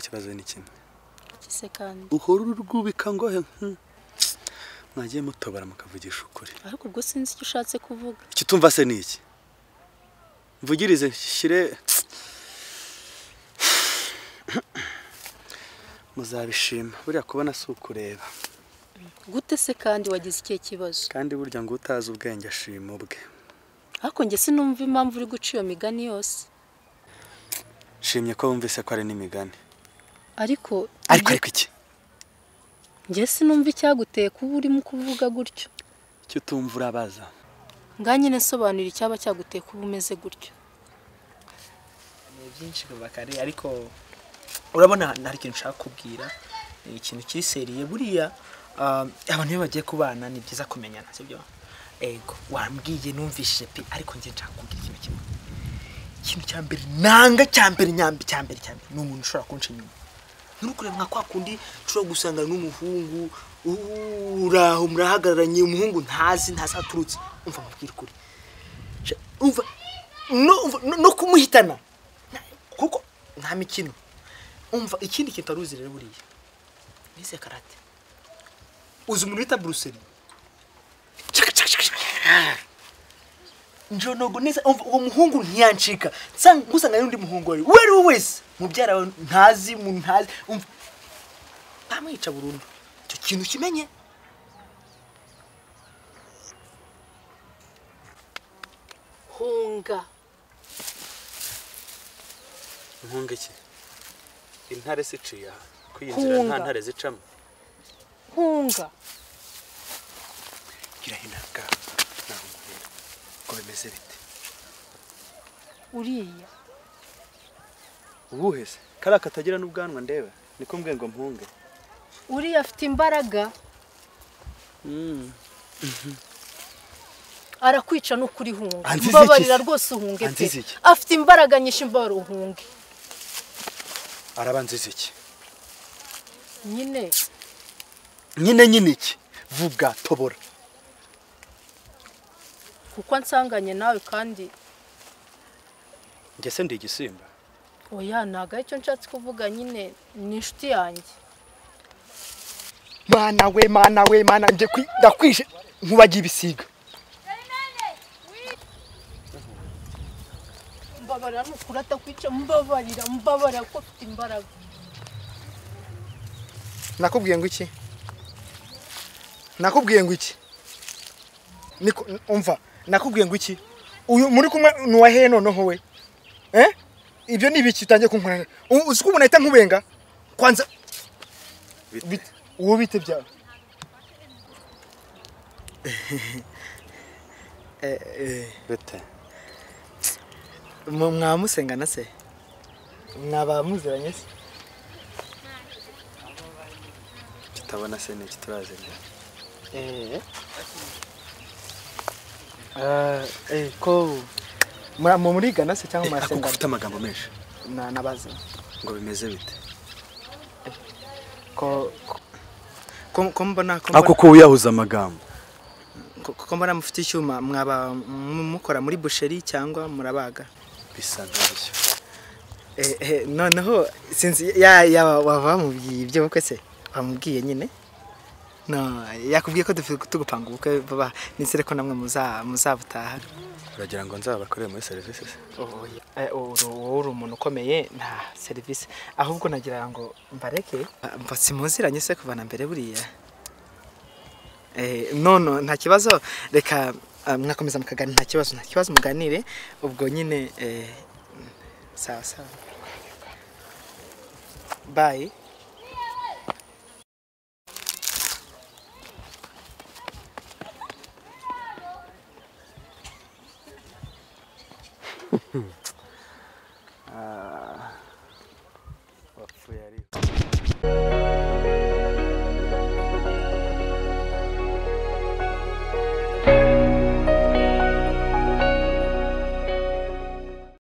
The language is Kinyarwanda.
kibazo ni kimwe ese kandi uhora urwubika ngo he, hmm, mwagiye mutobora mukavugisha ukuri ariko ubwo sinzi icyo ushatse kuvuga ikitumva se ni iki mvugirize shyire muzabishima buriya kubona si ukureba gute se kandi wagize ikihe kibazo kandi burya ngo utazi ubwenge ashima ubwe ariko njye sinumva impamvu uri guca iyo migani yose nshimye ko wumvise ko ari n'imigani ariko ariko ariko iki njye sinumva icyaguteye kuba urimo kuvuga gutyo icyo utumva urabaza ngaho nyine sobanura icyaba cyaguteye kuba umeze gutyo ni byinshi bubakare ariko urabona hari ikintu ushaka kubwira ni ikintu cyiseriye buriya ah, abantu iyo bagiye kubana ni byiza kumenyana sibyo ego wambwiye numvishije pe ariko njye nshaka kubwira ikintu kimwe ikintu cya mbere nanga cya mbere nyambi cya mbere cya mbere ni umuntu ushobora kunca inyuma nturukure nka kwa kundi ushobora gusanga n'umuhungu u- uraho murahagararanye umuhungu ntazi ntazi aho aturutse umva mubwira ukuri Sha- umva no- umva- no- no kumuhitana Na- kuko nta mikino umva ikindi kintu utaruzi rero buriya nize karate uzi umuntu wita buruseli Chaka, chaka, chaka, chaka. njonogo neza umva uwo muhungu ntiyancika nsanga- nkusanga n'undi muhungu wawe uwo ari we wese mubyara wawe ntazi mu ntazi umva ntamwica burundu icyo kintu kimenye hunga inkunga iki intare ziciye aha kwiyinjira nta Hunga. ntare zicamo hunga girahinabwa naho nguhera ko bimeze bite uriya ubuhe se kariya katagira n'ubwanwa ndeba niko mbwe ngo mpunge uriya afite imbaraga arakwica n'ukuri hunga Anziza iki se? mbabarira rwose uhunge pe Anziza iki? afite imbaraga nyinshi mbabarira uhunge araba nziza iki nyine nyine nyine iki vuga tobora kuko ansanganye nawe kandi ngese ndi igisimba oya ntabwo aricyo nshatse kuvuga nyine ni inshuti yanjye mana we mana we mana njye kwi- ndakwije nkubagiye ibisiga mbabarira nukuri atakwica mbabarira mbabarira kuko afite imbaraga nakubwiye ngo iki nakubwiye ngo iki Niko- umva nakubwiye ngo iki uyu muri kumwe ni uwa hehe noneho we Eh? ibyo ni ibiki utangiye kunkorera U- uzi ko umuntu ahita nkubenga kwanza Bite- uwo bite byawe bite mwamusengana se mwabamuziranye se tutabona se niki turazirya ko murigana se cyangwa ariko murasengana ufite amagambo menshi nabaza ngo bimeze bite ko ko- ko mbona ko ako mbona- ko wiyahuza amagambo ko- ko mbona mufite icyuma mwaba mu- mukora muri busheri cyangwa murabaga bisa nkabyo Eh, eh, noneho sinzi ya ya waba wamubwiye ibyo bukwe se wamubwiye nyine no yakubwiye ko dufite tugupanga ubukwe baba nizere ko namwe muza muzabutaha uragira ngo nzabakorere muri serivisi se Oya, eh, uru- wowe uri umuntu ukomeye nta serivisi ahubwo nagira ngo mbareke Ah, mva simuziranye se kuva na mbere buriya Eh, nono nta kibazo reka ah, mwakomeza mukaganira nta kibazo nta kibazo muganire ubwo nyine eh, sawa sawa bayi